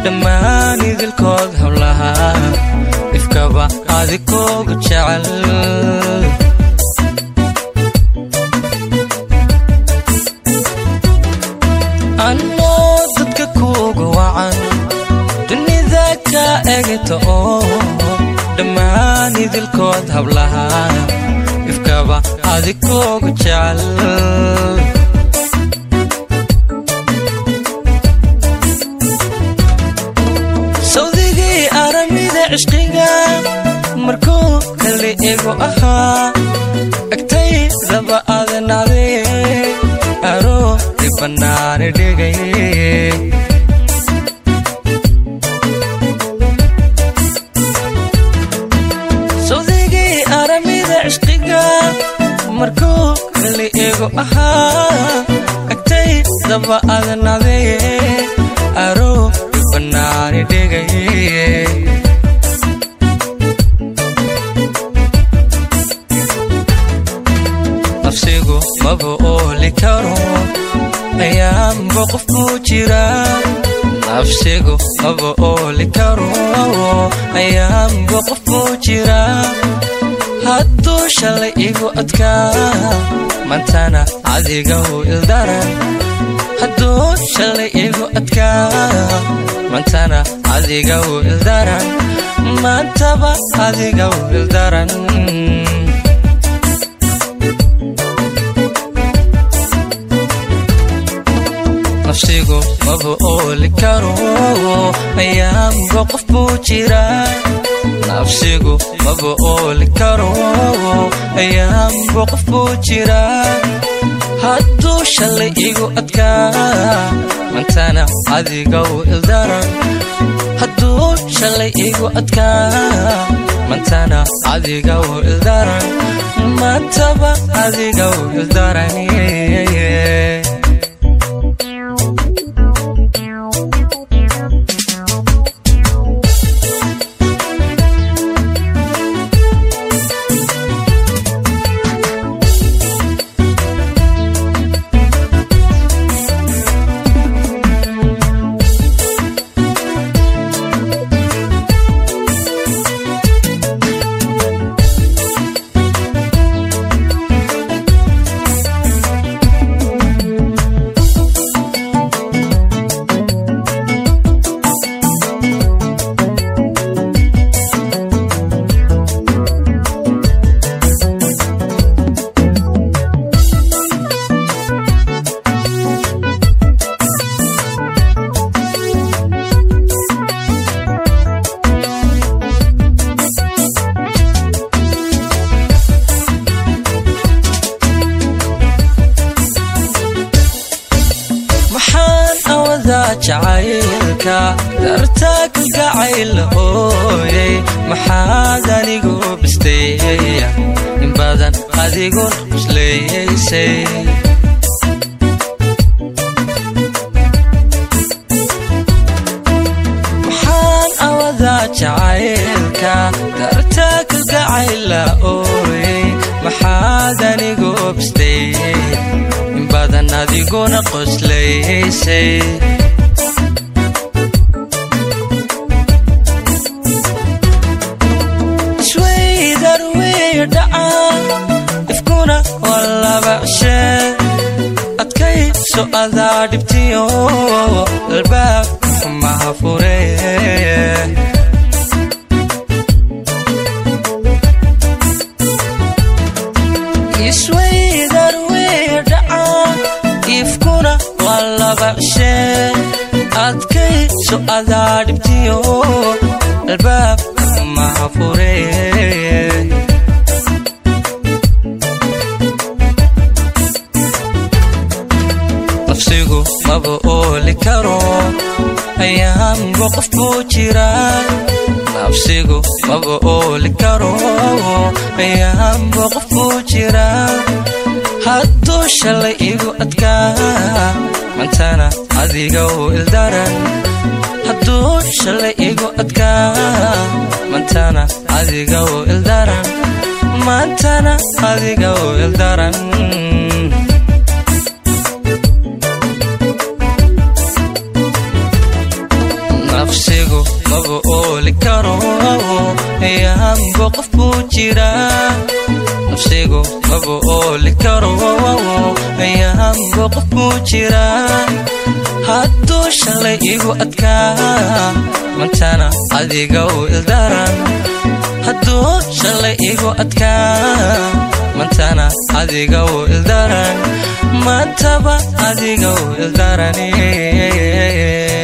dhammaan idilkood howlaha ifkaba adikooga jecel annoo dadka kuuga wacan dunida ka egta oo dhammaan idilkood hablaha ifkaba adikooga jecel sawdigii aramida cishqiga markuu kale ego ahaa agtaydaba adanacdee aroori bannaani dhigay sawdigii aramida cishqiga markuu kale ego ahaa agtaydaba adanacdee aroori bannaani dhigay nafsigu maba ooli karo ayaanba qof buu jiraa nafsigu maba ooli karo ayaanba qof buu jiraa hadduu shalay igu adkaa mantana adiga u ildaran hadduu shalay igu adkaa mantana adiga u ildaran maantaba adiga u ildaran nafsigu maba ooli karo ayaanba qof buu jiraa nafsigu maba ooli karo ayaanba qof buu jiraa hadduu shalay igu adkaa mantana adiga u ildaran hadduu shalay igu adkaa mantana adiga u ildaran maantaba adiga u ildaran maxaan awadaa jacaylka dartaa ka gacayl ooyey maxaad anigu bisteeya in badan adigun isleeyaysay maxaan awadaa jacaylka dartaa ka gacayla ooyey maxaad anigu bisteeyey in badan adiguna qoslaysay iswaydar wey dhaca ifkuna waa laba cishee adkayso adaa dhibtiyo albaab xumaha furee iswaydar wey dhaca ifkuna waa laba cishee adkayso adaa dhibtiyo albaab xumaha furee nafsigu maba ooli karo ayaanba qof buu jiraa nafsigu maba ooli karo ayaanba qof buu jiraa hadduu shalay igu adkaa mantana adiga u ildaran hadduu shalay igu adkaa mantana adiga u ildaran maantana adiga u ildaran nafsigu maba ooli karo ayaanba qof buu jiraa nafsigu maba ooli karo ayaanba qof buu jiraa hadduu shalay igu adkaa mantana adiga u ildaran hadduu shalay igu adkaa mantana adiga u ildaran mantaba adiga u ildarani